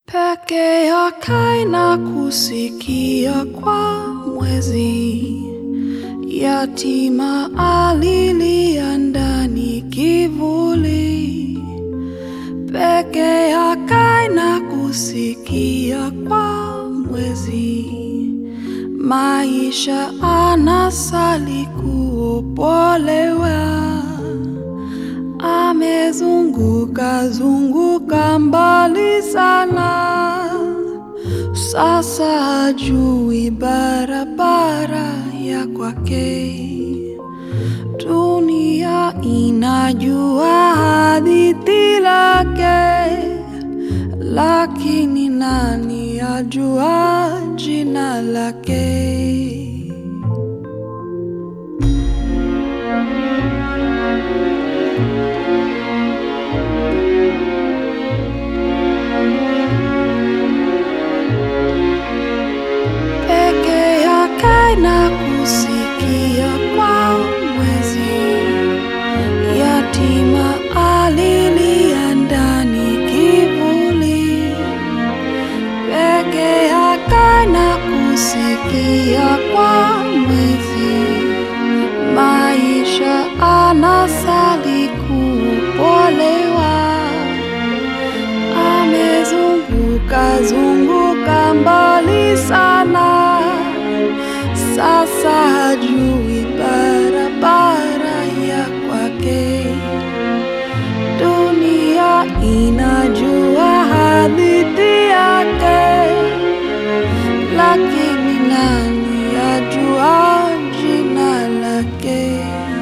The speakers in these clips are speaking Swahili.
peke yake na kusikia kwa mwezi. Yatima alilia ndani kivuli, peke yake na kusikia kwa mwezi. Maisha anasali kuopolewa, amezunguka zunguka mbali sana, sasa hajui barabara ya kwake. Dunia inajua hadithi lake, lakini nani ajua jina lake? peke yake na kusikia kwa mwezi. Yatima alilia ndani kivuli, peke yake na kusikia kwa mwezi. Maisha anasali kupolewa, amezunguka zunguka mbali sana, sasa hajui barabara ya kwake. Dunia inajua hadithi yake, lakini nani ajua jina lake?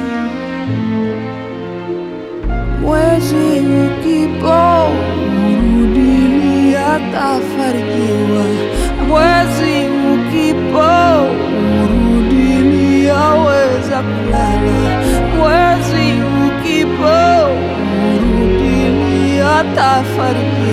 Mwezi ukipo urudini atafarijiwa, mwezi ukipo urudini aweza kulala, mwezi ukipo urudini atafarijiwa.